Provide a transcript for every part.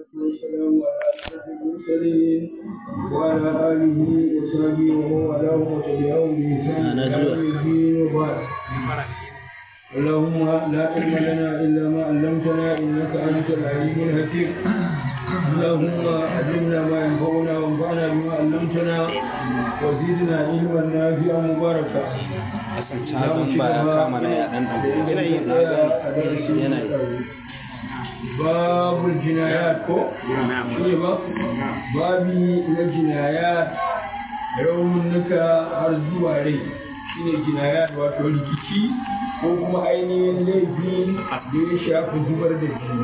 والسلام على أشرف المرسلين وعلى آله وصحبه ومن والاه وتبعهم بإحسان إلى يوم الدين وبعد اللهم لا علم لنا إلا ما علمتنا إنك أنت العليم الحكيم اللهم علمنا ما ينفعنا وانفعنا بما علمتنا وزدنا علما نافعا مباركا kasan ba ya kama na yaɗan ɗan yanayin na yanayi babul jinayat ko shi ba babi na jinayat raunuka har zuwa rai shine jinayat wato rikici ko kuma ainihin laifi da ya shafi zubar da jini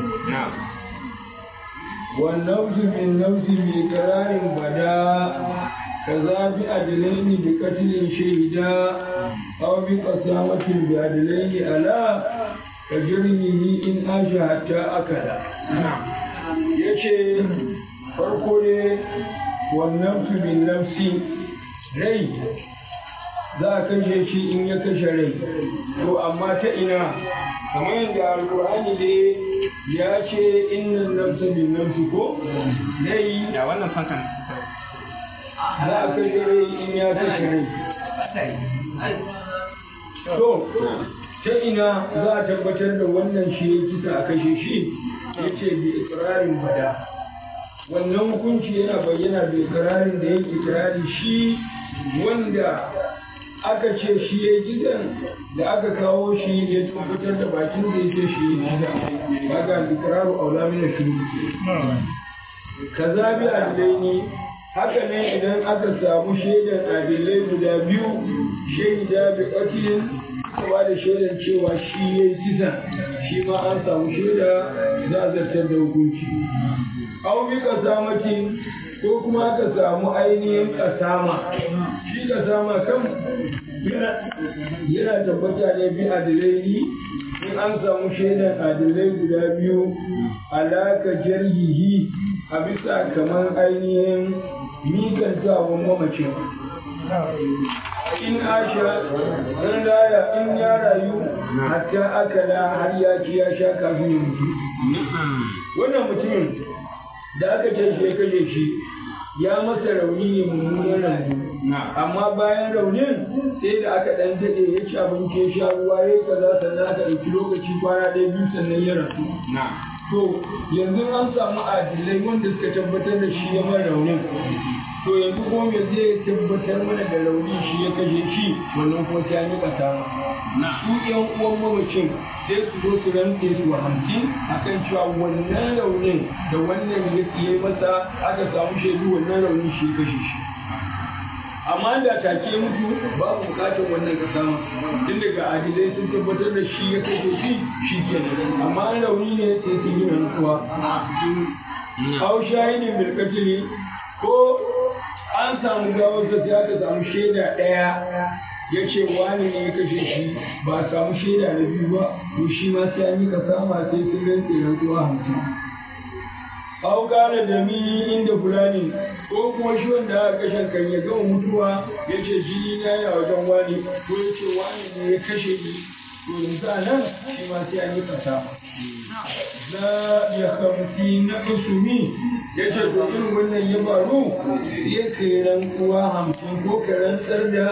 والنفس بالنفس بإقرار بدا كذا بأدلين بقتل شهدا أو بقسامة بأدلين ألا كجرمه إن آش حتى أكل yace farko ne wannan su bin nafsi rai za a kashe shi in ya kashe rai to amma ta ina kamar yadda alkur'ani ne ya ce innan nafsa bin nafsi ko rai ya wannan fankan za a kashe rai in ya kashe rai to ta ina za a tabbatar da wannan shi ya kisa a kashe shi ya ce bi ikirarin bada wannan hukunci yana bayyana da ikirarin da ya ikirari shi wanda aka ce shi ya gidan da aka kawo shi ya tabbatar da bakin da yake shi ya gida kaga ikraru aula min shuru kaza bi adilaini haka ne idan aka samu shaidan adilai guda biyu shaida bi qatlin ba da shaidan cewa shi ya yi kisa shi ma an samu shaida za a zartar da hukunci au bi kasamatin ko kuma aka samu ainihin kasama shi kasama kan yana tabbata ne bi adilai in an samu shaidan adilai guda biyu alaka jarhihi a bisa kamar ainihin mikantawan mamacin in asha in raya in ya rayu hatta akala har ya ci ya sha kafin ya mutu wannan mutumin da aka ce shi ya kashe shi ya masa rauni ne mummunan rauni amma bayan raunin sai da aka dan daɗe ya ci abinci ya sha ruwa ya kaza sannan aka ɗauki lokaci kwana ɗaya biyu sannan ya rasu to yanzu an samu adilai wanda suka tabbatar da shi ya mara raunin to yanzu kuma me zai tabbatar mana da rauni shi ya kashe shi wannan ko sai an yi ƙasa su yan uwan mamacin sai su zo su rantse su hamsin akan cewa wannan raunin da wannan ya yi masa aka samu shaidu wannan raunin shi ya kashe shi amma da take mutu babu bukatar wannan kasa ma tun daga adilai sun tabbatar da shi ya kashe shi shi kenan amma rauni ne sai sun yi rantsuwa au shahidin bilkatili ko an samu gawarsa sai aka samu shaida ɗaya ya ce wani ne ya kashe shi ba a samu shaida na biyu ba to shi ma sai an yi kasama sai sun rantse rantsuwa hamsin au kare da mi inda fulani ko kuma shi wanda aka kashe kan ya gama mutuwa ya ce jini na ya wajen wani ko ya ce wani ne ya kashe ni to yanzu a nan shi ma sai an yi kasa za ya kamfi na usumi ya ce to irin wannan ya faru sai ka yi rantsuwa hamsin ko ka rantsar da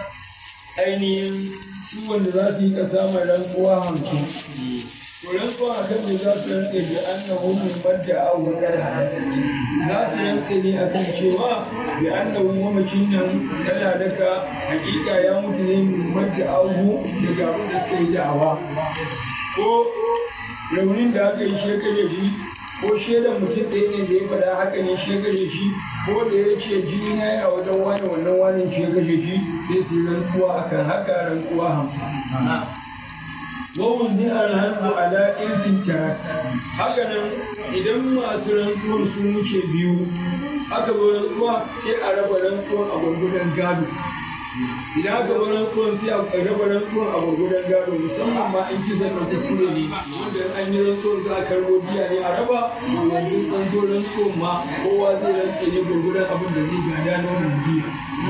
ainihin su wanda za su yi kasa mai rantsuwa hamsin rantsuwa a kan da za su rantse da annahu min madda aw qad za su rantse ne akan cewa bi annahu mamacin nan tana daga hakika ya mutu ne min madda aw daga abin da suka yi da'awa ko raunin da aka yi shekaje shi ko shaidan mutum ɗaya ne da ya faɗa haka ne shi ya kashe shi ko da ya ce jini na yana wajen wani wannan wani shi ya kashe shi sai su rantsuwa akan haka rantsuwa hamsin wawun ni alhanzu ala irsin tarak haka nan idan masu rantsuwar sun wuce biyu aka zo rantsuwa sai a raba rantsuwar a gwargwadon gado idan aka zo rantsuwar sai a raba rantsuwar a gwargwadon gado musamman ma in kisan na kuskure ne wanda an yi rantsuwar za a karbo biya ne a raba to yanzu an zo rantsuwar ma kowa zai rantse ne gwargwadon abin da zai gada na wannan biya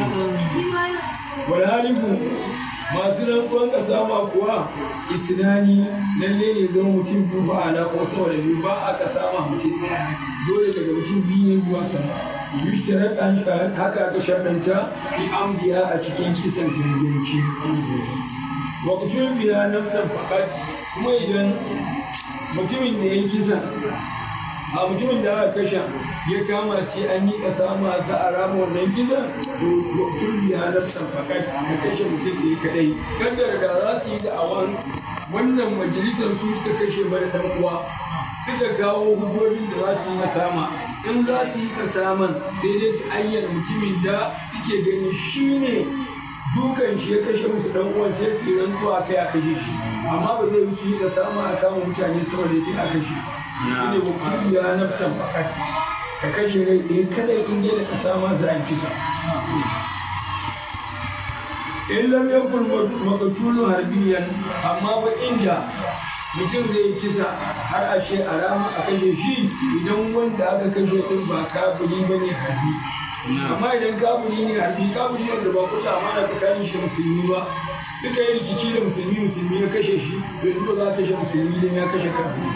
wal halifu masu rantsuwan kasa ma kuwa isnani lalle ne zama mutum biyu ba ala ko sama da biyu ba a kasa ma mutum ɗaya dole daga mutum biyu ne zuwa sama yushtarat an haka aka sharɗanta fi amdiya a cikin kisan ganganci wa kutul biya nafsan faqat kuma idan mutumin da ya kisa a mutumin da aka kashe ya kama sai an yi kasa masu a rama wannan kisan to kutul biya nafsan faqat ka kashe mutum da ya kadai kaddara da za su yi da'awan wannan majalisar su suka kashe mara dan uwa suka kawo hujjojin da za su yi kasama in za su yi kasaman sai dai su ayyana mutumin da suke gani shi ne dukan shi ya kashe musu dan uwan sai su yi rantsuwa kai a kashe shi amma ba zai wuce yi kasama a kama mutane sama da a kashe shi ne wakili ya nafsan fakat ka kashe rai ɗaya kada in je da kasama za a kisa in lam yakun makatulu harbiyan amma ba inda mutum zai kisa har a ce a rama a kashe shi idan wanda aka kashe din ba kafiri ba ne harbi amma idan kafiri ne harbi kafiri ne da ba kusa amana tsakanin shi musulmi ba suka yi rikici da musulmi musulmi ya kashe shi to yanzu ba za a kashe musulmi idan ya kashe kafiri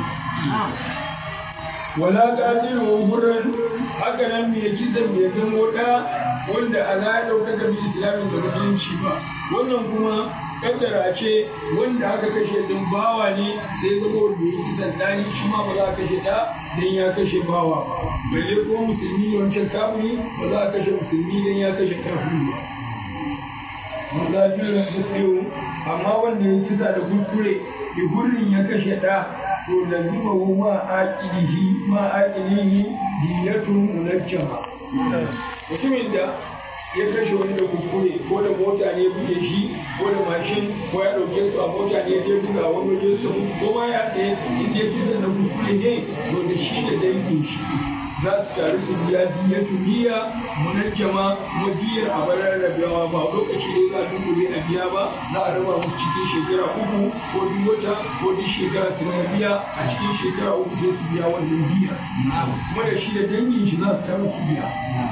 wala qatilu hurran haka nan mai kisan bai zamo da wanda a ya dauka ga islamin da musulunci ba wannan kuma kaddara ce wanda aka kashe din bawa ne sai zama wanda ya kisan dani shi ma ba za a kashe ta dan ya kashe bawa ba balle ko musulmi ne wancan kafiri ba za a kashe musulmi dan ya kashe kafiri ba mazafirin muslimu amma wanda ya kisa da kuskure da hurrin ya kashe ɗa to lazima hu ma aqilihi ma aqilihi diyatun munajjama mutumin da ya kashe wani da kuskure ko da mota ne buge shi ko da mashin ko ya ɗauke su a mota ne ya buga wani waje su ko ma ya ɗaya in ya kisa da kuskure ne to da shi da dangin shi za su taru su biya diyatu biya munajjama kuma diyar a barar rabewa ba lokaci ne za a dunkule a biya ba za a raba musu cikin shekara uku ko duk wata ko duk shekara su na biya a cikin shekara uku sai su biya wannan diyar kuma da shi da dangin shi za su taru su biya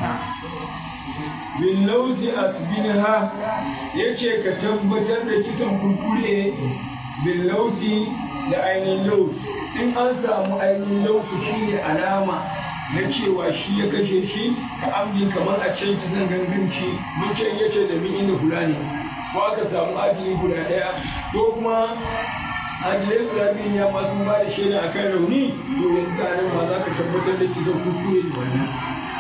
bin lauzi asbinha yace ka tabbatar da kisan kurkure bin lauzi da ainihin laus in an samu ainihin lausu shine alama na cewa shi ya kashe shi ka amji kamar a can kisan ganganci mun can yace da min inda kula ne ko aka samu adili guda daya ko kuma adilai guda biyun ya ma sun ba da shaida akan rauni to yanzu a nan ma za ka tabbatar da kisan kuskure da wannan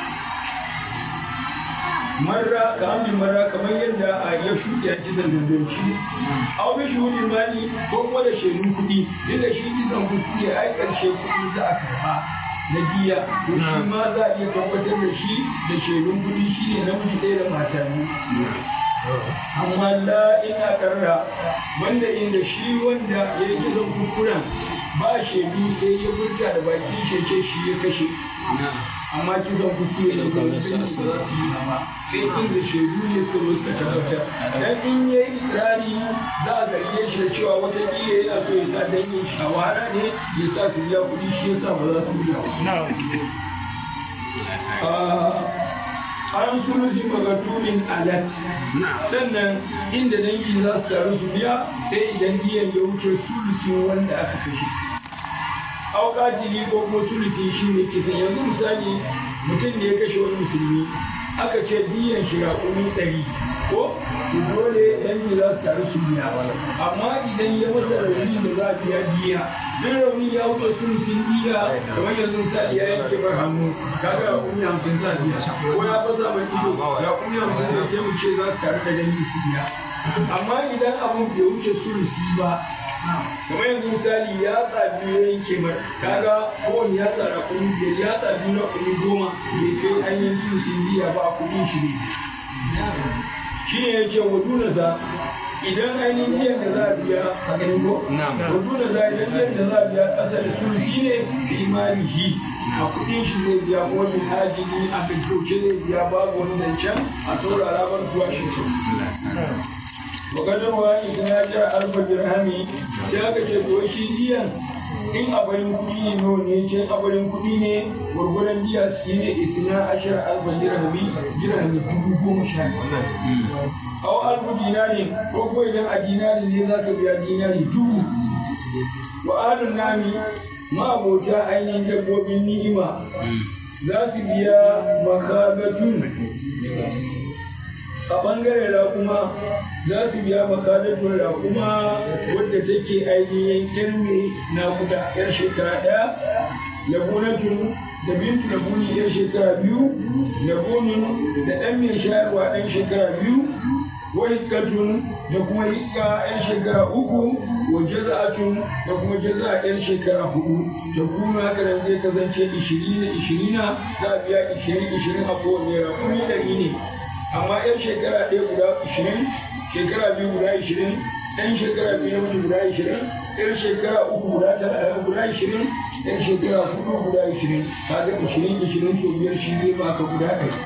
marra ka amin marra kamar yadda a ya shuɗe a kisan ganganci au bi shuhudin mali ko kuma da shaidun kuɗi inda shi kisan kuskure ai ƙarshe kuɗi za a karɓa na diya to shi ma za a iya tabbatar da shi da shaidun kuɗi shi ne namiji ɗaya da mata biyu amma la ina karra wanda inda shi wanda ya yi kisan kuskuren ba shaidu sai ya furta da baki shece shi ya kashe amma kisan kuskure ne ba su ba za su yi ba sai inda shaidu ne suka zo suka tabbatar dan in ya yi ikirari za a zarge shi da cewa wata iya yana so ya sa dangin shawara ne ya sa su biya kuɗi shi ya sa ba za su biya an sulusi magatulin alat sannan inda dangi za su taru su biya sai idan diyan ya wuce sulusin wanda aka kashe auƙatili ko kuma sulusi shi ne kisan yanzu misali mutum ne ya kashe wani musulmi aka ce diyan shi raƙumi ɗari ko to dole dangi za su taru su biya amma idan ya masa rauni da za a biya diya duk rauni ya wuce sulusin diya kamar yanzu misali ya yanke bar hannu kaga raƙumi hamsin za a biya ko ya fasa mai ido raƙumi hamsin ne sai mu ce za su taru da dangi su biya amma idan abun bai wuce sulusi ba kamar yanzu misali ya tsabi ya yanke mar kaga kowane ya tsara kuɗi biyar ya tsabi na kuɗi goma bai kai an yi sulusin biya ba a kuɗin shi ne shi ne ya ce wa dunasa idan ainihin biyan da za a biya a ganin ko wa dunasa idan biyan da za a biya ƙasa da sulusi ne da imanihi a kuɗin shi zai biya ko min hajji a gaggauce zai biya babu wani zancen a saurara bar zuwa shi wakadar wa idan ya jira alfa dirhami sai aka ce to shi diyan in abarin kuɗi ne nawa ne ce abarin kuɗi ne gwargwadon diya su ne isna ashar alfa dirhami dirhami dubu goma sha aw alfu dinari ko ko idan a dinari ne za ka biya dinari dubu wa alun nami ma'abota ainihin dabbobin ni'ima za su biya makagatun a ɓangaren raƙuma za su biya makadatun raƙuma wadda take ainihin kirmi na kuda yar shekara ɗaya labunatun da bintu labuni yar shekara biyu labunun da ɗan mai shayarwa ɗan shekara biyu wa hikkatun da kuma hikka yan shekara uku wa jaza'atun da kuma jaza'a yan shekara hudu da kuma haka nan zai kasance ishirin ishirina za a biya ishirin ishirin a kowane rakumi ɗari ne amma yan shekara ɗaya guda ishirin shekara biyu guda ishirin ɗan shekara biyu na mutu guda ishirin ɗan shekara uku guda guda ishirin ɗan shekara hudu guda ishirin kaga ishirin ishirin so biyar shi zai baka guda ɗari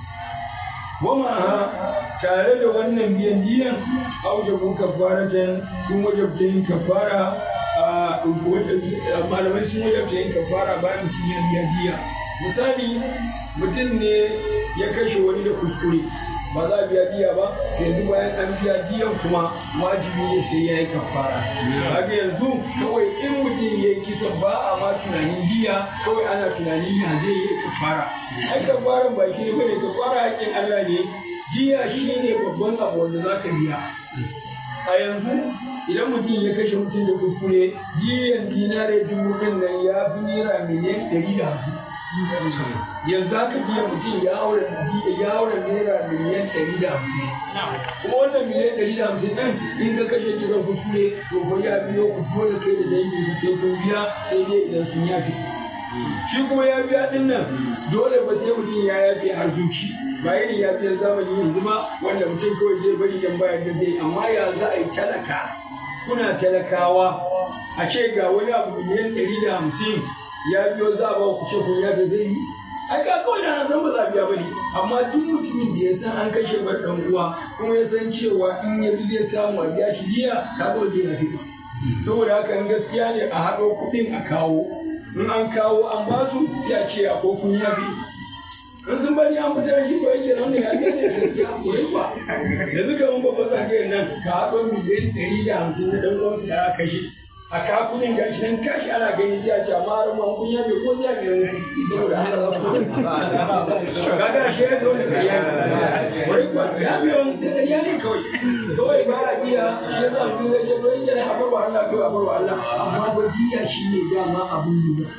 wama tare da wannan biyan diyan aujabu kafaratan sun wajabta yin kafara a malamai sun wajabta yin kafara bayan mutum ya biya diya misali mutum ne ya kashe wani da kuskure ba za a biya diya ba yanzu bayan an biya diyan kuma wajibi ne sai ya yi kafara kaga yanzu kawai in mutum ya yi kisan ba a ma tunanin diya kawai ana tunanin ya zai yi kafara ai kafaran ba shi ne bane kafara haƙƙin Allah ne diya shi ne babban abu wanda za ka biya a yanzu idan mutum ya kashe mutum da kuskure diyan dinare dubu ɗin nan ya fi naira miliyan ɗari da hamsin yanzu haka biya mutum ya aure ya aure naira miliyan ɗari da hamsin kuma wannan miliyan ɗari da hamsin ɗin in ka kashe kiran kuskure to ko ya biyo ku dole kai da dangi su sai kun biya sai dai idan sun yafe shi kuma ya biya ɗin nan dole ba sai mutum ya yafe har zuci ba irin ya biya zamani yanzu ba wanda mutum kawai zai bari dan bayar da zai amma ya za a yi talaka kuna talakawa a ce ga wani abu miliyan ɗari da hamsin ya biyo za a ba ku ce kun yafe zai yi ai ka kawai da san ba za biya bane amma duk mutumin da ya san an kashe bar dan uwa kuma ya san cewa in ya bi zai samu a biya shi jiya ka zo je na fito saboda haka in gaskiya ne a haɗo kuɗin a kawo in an kawo an ba su sai a ce a ko kun yafe in sun bari an fitar shi ko yake nan ne ya ga ne gaskiya ko yi ba yanzu kamar babban zagayen nan ka haɗo miliyan ɗari da hamsin na ɗan uwansu da aka kashe a kakunin gashi nan kashi ana gani sai a ce amma har ma kun yabe ko ya ne saboda haka za ku kaga shi ya zo da kariya wai ba ya biyo da kariya ne kawai kawai ba a biya shi ya sa mutum zai ce to in yana abar wa Allah to abar wa Allah amma ba biya shi ne dama abun lura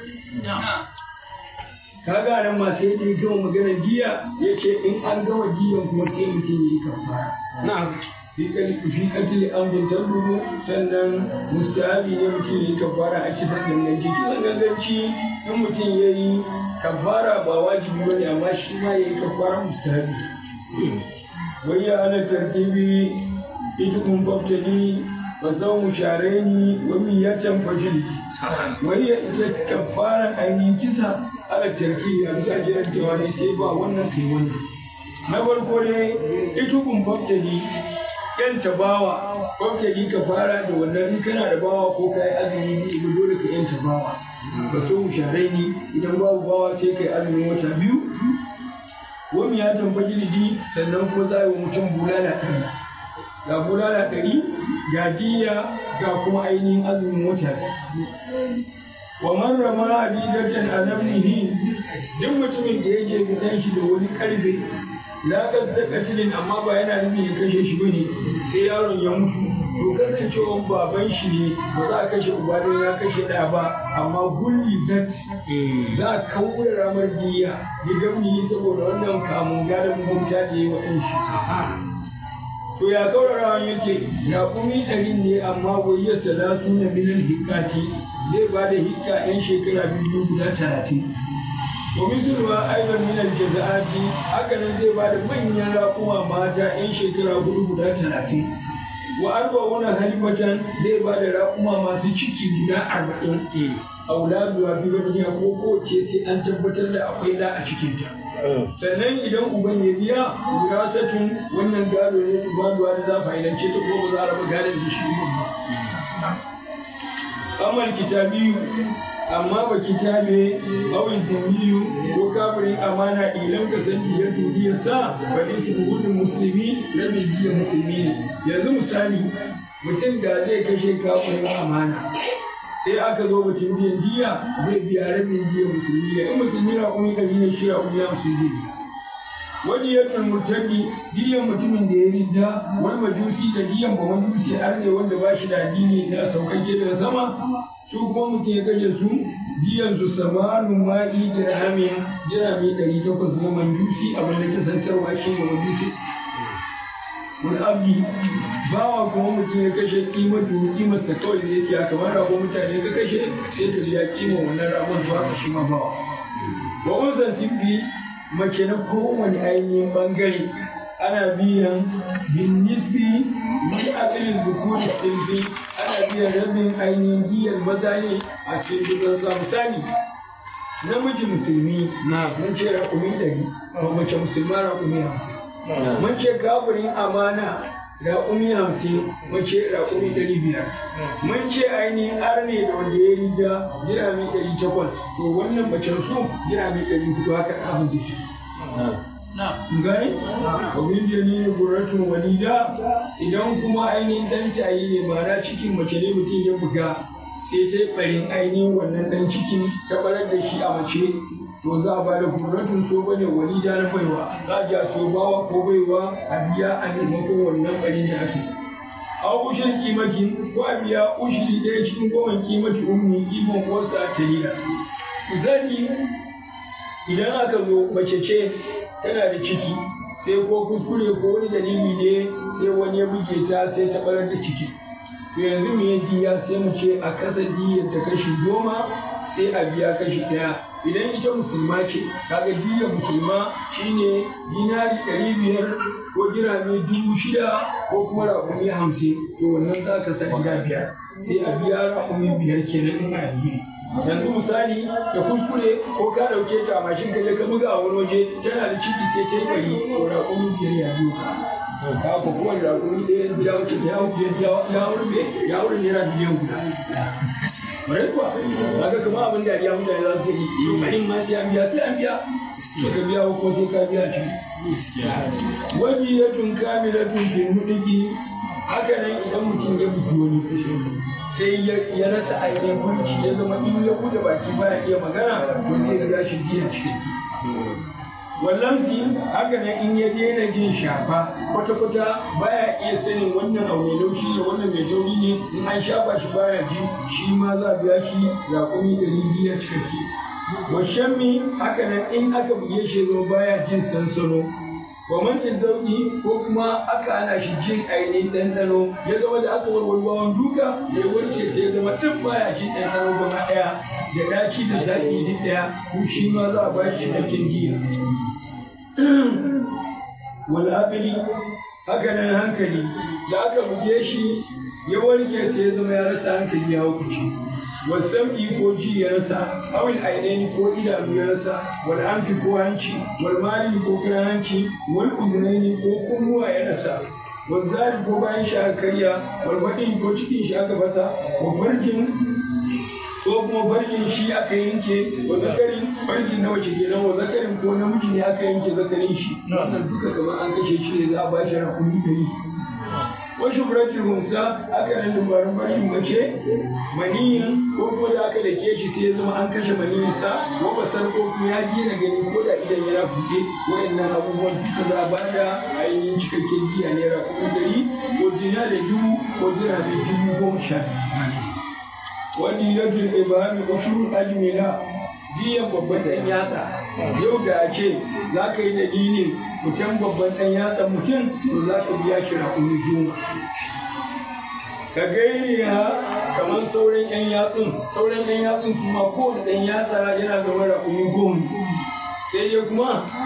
kaga nan ma sai da ya gama maganar giya ya ce in an gama giyan kuma sai mutum ya yi kafara na'am fi katili amrin tabburu sannan mustahabi ne mutum ya yi kafara a kisan ganganci kisan ganganci in mutum ya yi kafara ba wajibi ba ne amma shi ma ya yi kafara mustahabi wai ya ana tartibi ita kun faftani wa zau shareni wa miyatan fajili wai ya ita kafara ainihin kisa ala tartibi a bisa jiran cewa ne sai ba wannan sai wannan na farko ne ita kun faftani yan tabawa ko ka yi ka fara da wannan in kana da bawa ko ka yi azumi ne ba dole ka yan tabawa ba so sharai ni idan babu bawa sai ka yi azumin wata biyu wani ya tambayi lidi sannan kuma za a yi wa mutum bulala ɗari ga bulala ɗari ga diya ga kuma ainihin azumin wata wa man rama abidatan a nafsihi duk mutumin da ya je gidan shi da wani karfe la da katilin amma ba yana nufin ya kashe shi bane sai yaron ya mutu to kasancewa baban shi ne ba za a kashe uba don ya kashe ɗaya ba amma gulli zat za a kawo ramar diya ya gamni saboda wannan kamun gadon mugunta da ya wa shi to ya kaurarawa yake raƙumi ɗari ne amma wayyar salatu na milin hikati zai ba da hikka 'yan shekara biyu guda talatin wa misalwa aidan min aljaza'ati haka nan zai ba da manyan raƙuma mata 'yan shekara hudu guda talatin wa arba'una halifatan zai ba da raƙuma masu ciki guda arba'in auladu fi baniya ko kowace sai an tabbatar da akwai da a cikinta sannan idan uban ya biya wirasatun wannan gado ne ubaduwa da za fa'idance ta ko ba za a raba gadon da shi ba amal kitabiyu amma ba kitabe awin duniyu ko kafirin amana ilan ka san biyar duniyar sa ba ne su hudun musulmi rabin jiya musulmi ne yanzu misali mutum da zai kashe kafirin amana sai aka zo batun biyan diya zai biya rabin diya musulmi ne in musulmi na kuma ɗari ne shi kuma ya musulmi ne wani ya murtaddi diyan mutumin da ya ridda wani majusi da diyan ba majusi har ne wanda ba shi da addini na sauƙaƙe daga sama su kuma mutum ya kashe su diyan su samanu ma'i dirhamin dirhami ɗari takwas na majusi abin da kasantarwa shi ne majusi wani abdi bawa kuma mutum ya kashe kimatu kimarsa kawai da yake a kamar ragon mutane ka kashe sai ka biya kima wannan ragon zuwa ka shi ma bawa wa unsan tibbi mace na kowane ainihin bangare ana biyan bin nisbi ni akalin zukuri silbi ana biyan rabin ainihin giyar maza ne a cikin dukkan sa misali namiji musulmi mun ce raƙumi ɗari mace musulma raƙumi hamsin mun ce kafirin amana raƙumi hamsin mun ce raƙumi ɗari biyar mun ce ainihin arne da wanda ya riga jirami ɗari takwas to wannan macen su jirami ɗari hudu haka abin zai ce gani abin da ne guratun walida idan kuma ainihin ɗan tayi ne ma'ana cikin mace ne mutum ya buga sai ta ɓarin ainihin wannan ɗan cikin ta barar da shi a mace to za a ba da gurratun so bane walida na baiwa za a ja so bawa ko baiwa a biya a maimakon wannan ɓarin da ake a ushin kimakin ko a biya ushiri ɗaya cikin goma kimaki ummi kimon wasu a talila misali idan aka zo mace ce tana da ciki sai ko kuskure ko wani dalili ne sai wani ya buge ta sai ta barar da ciki to yanzu me ya diya sai mu ce a kasa diyar da kashi goma sai a biya kashi ɗaya idan ita musulma ce kaga diyar musulma shine dinari ɗari biyar ko dirami dubu shida ko kuma raƙumi hamsin to wannan za ka sa gida biyar sai a biya raƙumi biyar kenan in alheri yanzu misali da kuskure ko ka ɗauke ta a mashin ka je ka buga a wani waje tana da ciki sai ta yi bari ko raƙumi biyar ya biyo ka ka ko kowane raƙumi ɗaya ya wuce ya wuce ya wurbe ya wurbe naira miliyan guda Bare kuwa, kaga kuma abin da ya mutane za su yi, bari ma sai an biya sai an biya. Ka biya ko sai ka biya shi. Wani ya tun kamila tun fil mudiki haka nan idan mutum ya bugi wani sai ya rasa ainihin mulki ya zama in ya bude baki baya iya magana to zai biya shi biyan cikakke. wallansi haka nan in ya daina jin shafa kwata-kwata baya iya sanin wannan abu mai laushi ne wannan mai tauri ne in an shafa shi baya ji shi ma za a biya shi raƙumi ɗari biyar cikakke washammi haka nan in aka buge shi zo baya jin sansano Kwamancin zauki ko kuma aka ana shi jin ainihin ɗanɗano ya zama da aka warware bawan duka da ya warke sai ya zama duk baya jin ɗanɗano gaba ɗaya da ɗaci da zaƙi duk ɗaya ko shi ma za a ba shi cikakken jiya. wal aqli haka nan hankali da aka buge shi ya warke sai ya zama ya rasa hankali ya hukunci wasam'i ko ji ya rasa awil ainaini ko idanu ya rasa wal anfi ko hanci wal mali ko kiran hanci wal uzunaini ko kunnuwa ya rasa wal zari ko bayan shi aka karya wal baɗin ko cikin shi aka fasa wa farjin ko kuma farjin shi aka yanke wa zakarin farjin na wace kenan wa zakarin ko namiji ne aka yanke zakarin shi wannan duka kamar an kashe shi ne za a ba shi rakumi ɗari wa shubratul hunsa aka nan dubarun farjin mace maniyin ko ko da aka dake shi sai ya zama an kashe maniyinsa ko basar ko kuma ya gina gani ko da idan yana buɗe wayannan abubuwan duka za a ba da ainihin cikakken jiya naira kuɗi ɗari ko dina da dubu ko dina da dubu goma sha wani yajin ibami ushurul ajmila biyan babban ɗan yatsa yau da a ce za ka yi dalilin mutum babban ɗan yatsa mutum to za ka biya shi raƙumi goma ka gairi ha kamar sauran ɗan yatsun sauran ɗan yatsun kuma kowane ɗan yatsa yana zama raƙumi goma sai dai kuma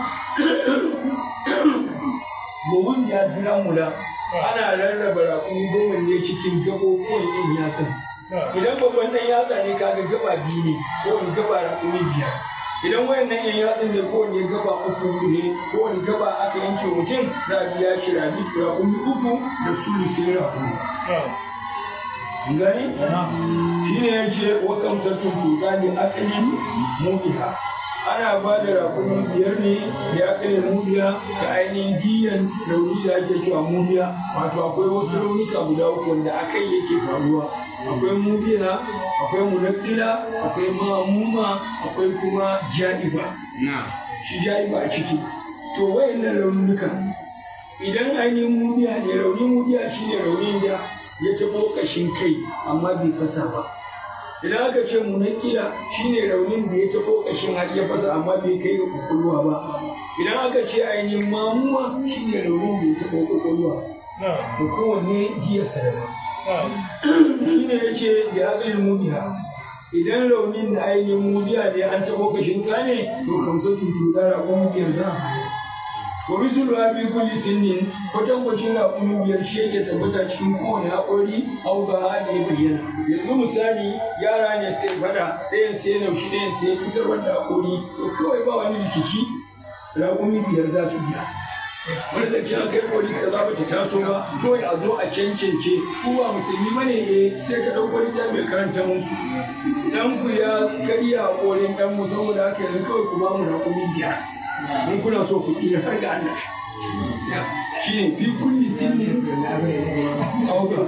buhun ya jira mula ana rarraba raƙumi goma ne cikin gaɓoɓuwan ɗan yatsun idan babban ɗan yatsa ne kaga gaba biyu ne ko wani gaba raƙumi biyar idan wayannan yan yatsun ne ko wani gaba uku ne ko wani gaba aka yanke mutum za a biya shi rabi raƙumi uku da sulusin raƙumi gani shi ne ya ce wa kamsatun tuka ne akalin mubiha ana ba da raƙumi biyar ne da akalin mubiya da ainihin diyan rauni da ake cewa mubiya wato akwai wasu raunuka guda uku wanda akai yake faruwa akwai mubiya akwai munakila akwai mamuma akwai kuma ja'iba shi ja'iba a ciki to wayannan raunuka idan ainihin mubiya ne raunin mubiya shine raunin da ya taɓo ƙashin kai amma bai fasa ba idan aka ce munakila shine raunin da ya taɓo ƙashin har ya fasa amma bai kai ga kwakwalwa ba idan aka ce ainihin mamuwa shine raunin da ya taɓo kwakwalwa da kowanne jiyarsa daban shine ya ce da ya tsaye mubiya idan raunin da ainihin mubiya ne an taɓo ƙashin ka ne to kamsa tutu da raƙon biyar za a wa misul wa fi kulli sinnin kwatankwacin raƙumin biyar shi yake tabbata cikin kowane haƙori au ga da ya bayyana yanzu misali yara ne sai fada ɗayan sai naushi ɗayan sai fitarwar da haƙori to kawai ba wani rikici raƙumi biyar za su biya wani da kyan kai kori ka za ta taso ba kawai a zo a cancance ku ba musulmi bane eh sai ka ɗauko littafi mai karanta musu dan ku ya karya haƙorin ɗan mu saboda haka yanzu kawai ku ba mu raƙumi biyar in kuna so ku tsira har ga Allah shi ne fi kulli sinnin auga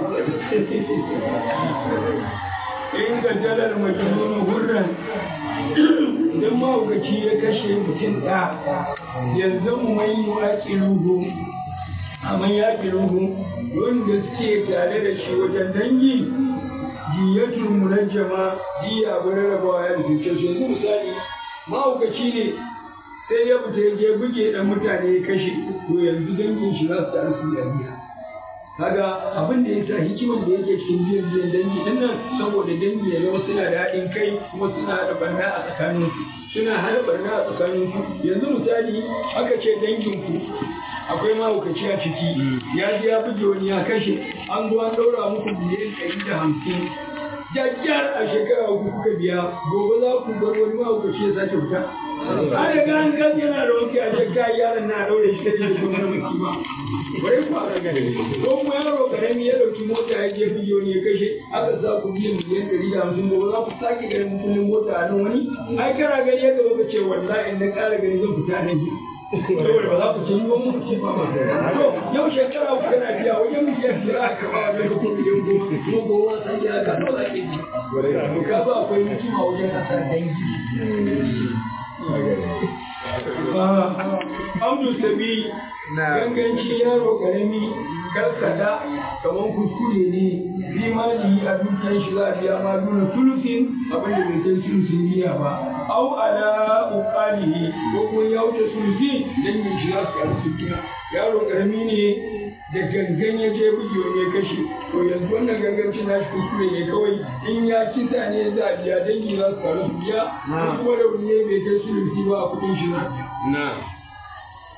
in ga dalar majnun hurran idan mahaukaci ya kashe mutum ɗa yanzu mu mai yi aƙiluhu amma ya ƙiluhu wanda suke tare da shi wajen dangi diyatul munajjama diya abu rarrabawa ya rufe su yanzu misali mahaukaci ne sai ya fita ya je buge dan mutane ya kashe to yanzu dangin shi za su taru su yi biya kaga abin da yasa hikiman da yake cikin biyan biyan dangi din nan saboda dangi ya zama suna da haɗin kai kuma suna haɗa barna a tsakaninsu suna haɗa barna a tsakaninsu yanzu misali aka ce danginku akwai mahaukaci a ciki ya je ya buge wani ya kashe an zo an ɗaura muku biliyan ɗari da hamsin jajjar a shekara uku kuka biya gobe za ku bar wani mahaukaci ya sake fita an riga an gan yana da wanke a shekara yaron na ɗaure shi kace shi wani maki ba bari ku a ko kuma yaro karami ya ɗauki mota ya je buge wani ya kashe aka sa ku biyan miliyan ɗari da hamsin gobe za ku sake ganin mutumin mota a nan wani ai kana gani yadda baka ce wallahi in na ƙara gani zan fita nan saboda ba za ku ce yi wani mutum ba ba to yau shekara uku kana biya wajen miliyan biyar aka ba a daga kuma miliyan goma kuma goma san ya ka nawa za ke ji to ka ba akwai mutum a wajen kasar dangi Amdu sabi ganganci yaro karami karkada kamar kuskure ne fi mali a dukiyar shi za a biya ma duna sulusin abin da bai kai sulusin biya ba au ala uqalihi ko kuma ya wuce sulusi dan yin shi za su karu su biya yaro karami ne da gangan ya je buge wani ya kashe to yanzu wannan gangancin nashi kuskure ne kawai in ya kisa ne za a biya dangi za su karu su biya kuma rauni ne bai kai sulusi ba a kudin shi za a biya